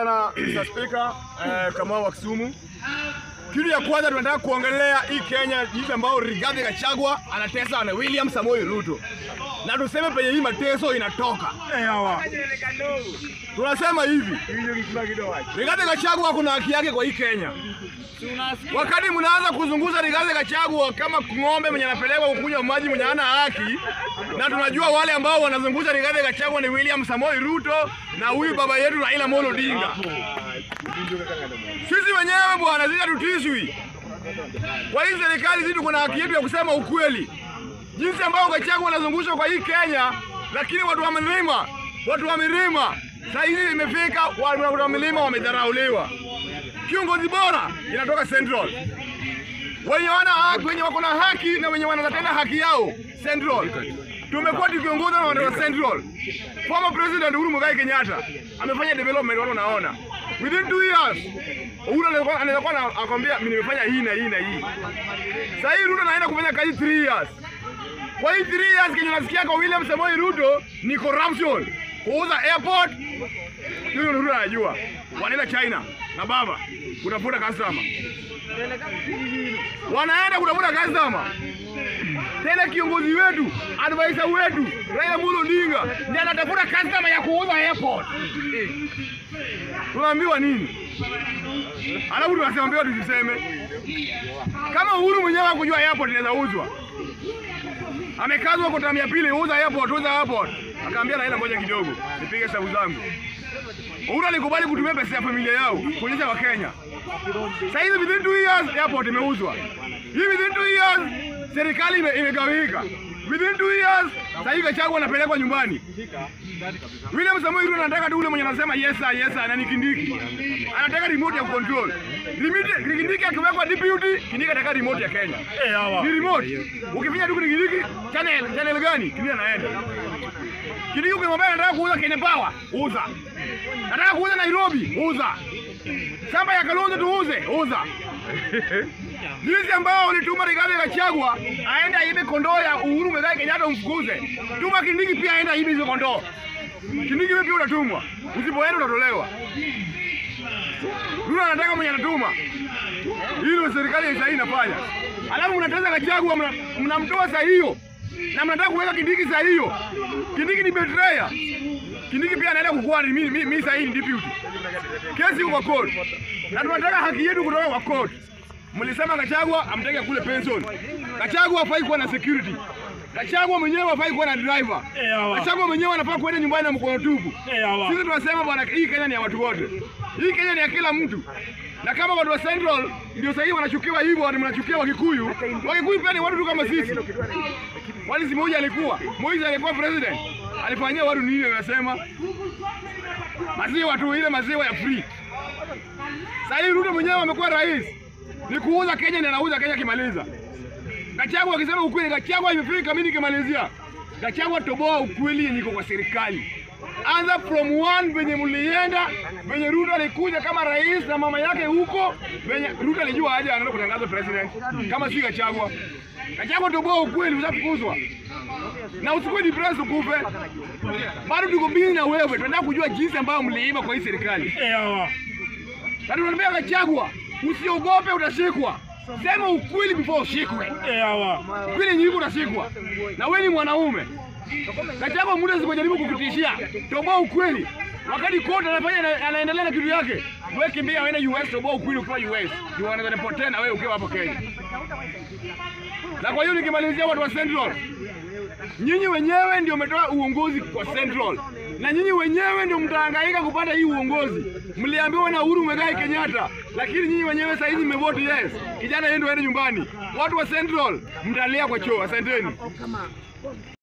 Na Mr. Speaker, eh, Kamau wa Kisumu. Kitu ya kwanza tunataka kuongelea hii Kenya jinsi ambao Rigathi Gachagua anatesa na William Samoei Ruto. Na tuseme penye hii mateso inatoka. Eh, hawa. Tunasema hivi. Rigathi Gachagua kuna haki yake kwa hii Kenya. Wakati mnaanza kuzunguza Rigathi Gachagua kama ng'ombe mwenye anapelekwa kukunywa maji mwenye hana haki, na tunajua wale ambao wanazungusha Rigathi Gachagua ni William Samoei Ruto na huyu baba yetu Raila Amolo Odinga. Sisi wenyewe bwana, sisi hatutishwi kwa hii serikali. Sisi tuko na haki yetu ya kusema ukweli, jinsi ambao Gachagua wanazungushwa kwa hii Kenya, lakini watu wa milima, watu wa milima saa hizi imefika, watu wa milima wamedharauliwa. Kiongozi bora inatoka Central, wenye wana haki, wenye wako na haki na wenye wanatenda haki yao Central. Tumekuwa tukiongozwa na watu wa Central. Former President Uhuru Muigai Kenyatta amefanya development, watu wanaona within two years. Uhuru anaweza anaweza kuwa na- akwambia mimi nimefanya hii na hii na hii. Sasa hii Ruto anaenda kufanya kazi 3 years. Kwa hii 3 years kenye nasikia kwa William Samoei Ruto ni corruption, kuuza airport. Hiyo Ruto anajua. Wanaenda China na baba kutafuta customer, wanaenda kutafuta customer tena kiongozi wetu advisor wetu Raila Amolo Odinga ndiye anatafuta customer ya kuuza airport. Tunaambiwa nini? Alafu tunasemambiwa tusiseme. Kama Uhuru mwenyewe hakujua airport inaweza uzwa, amekazwa kwa tamu ya pili, uza airport, uza airport. Akaambia Raila, ngoja kidogo nipige hesabu zangu. Uhuru alikubali kutumia pesa ya familia yao kuonyesha Wakenya. Sasa hivi within two years airport imeuzwa. Hii within two years serikali ime- imegawika. Within two years sasa hivi Gachagua anapelekwa nyumbani. William Samoei Ruto anataka tu ule mwenye anasema yes sir, yes sir, na ni Kindiki. Anataka remote ya control. Remote Kindiki akiwekwa deputy, Kindiki anataka remote ya Kenya. Eh, hawa. Ni remote. Ukifinya tu Kindiki, channel channel gani? Kindiki anaenda. Kindiki ukimwambia anataka kuuza Kenya Power, uza. Nataka kuuza Nairobi, uza. Shamba ya Kalonzo tuuze, uza. Jinsi ambao ulituma Rigathi Gachagua aende aibe kondoo ya Uhuru Muigai Kenyatta umfukuze. Tuma Kindiki pia aende aibe hizo kondoo. Kindiki wewe pia unatumwa. Usipoenda utatolewa. Ruto anataka mwenye anatuma. Hilo serikali ya sasa inafanya. Alafu mnataka Gachagua mna- mnamtoa saa hiyo. Na mnataka kuweka Kindiki saa hiyo. Kindiki ni betrayer. Kindiki pia anaenda kukuwa mimi mimi mimi sasa hii ni deputy. Kesi iko court. Na tunataka haki yetu kutoka kwa court. Mlisema Gachagua amteke kule pension. Gachagua hafai kuwa na security. Gachagua mwenyewe hafai kuwa na driver. Gachagua mwenyewe anafaa kuenda nyumbani na mkono tupu. Sisi tunasema bwana, hii Kenya ni ya watu wote. Hii Kenya ni ya kila mtu. Na kama watu wa Central ndio sasa hivi wanachukiwa hivyo, watu mnachukia Wakikuyu. Wakikuyu pia ni watu tu kama sisi. Wali si Moi alikuwa, Moi alikuwa president. Alifanyia watu nini wanasema? Maziwa tu ile maziwa ya free. Sasa hivi Ruto mwenyewe amekuwa rais. Ni kuuza Kenya na anauza Kenya kimaliza. Gachagua akisema ukweli, Gachagua imefika mimi nikimalizia. Gachagua toboa ukweli yenye iko kwa serikali. Anza from one venye mlienda, venye Ruto alikuja kama rais na mama yake huko, venye Ruto alijua aje anaenda kutangaza president kama si Gachagua. Gachagua toboa ukweli, usafukuzwa. Na usikuwe depressed ukufe. Bado tuko busy na wewe, tunataka kujua jinsi ambayo mliiba kwa hii serikali. Na tunamwambia Gachagua, usiogope utashikwa. Sema ukweli before ushikwe. Ukweli nyingi utashikwa. Na wewe ni mwanaume. Gachagua muda sikujaribu kukutishia. Toboa ukweli. Wakati kote anafanya na- anaendelea na kitu yake. Wewe kimbia uende US toboa ukweli ukiwa US. Ndio wanaweza nipotea na wewe ukiwa hapo Kenya. Na kwa hiyo nikimalizia watu wa Central. Nyinyi wenyewe ndio umetoa uongozi kwa Central, na nyinyi wenyewe ndio mtahangaika kupata hii uongozi. Mliambiwa na Uhuru Muigai Kenyatta, lakini nyinyi wenyewe sasa hivi mmevote yes, kijana yeye ndio aende nyumbani. Watu wa Central mtalia kwa choo. Asanteni.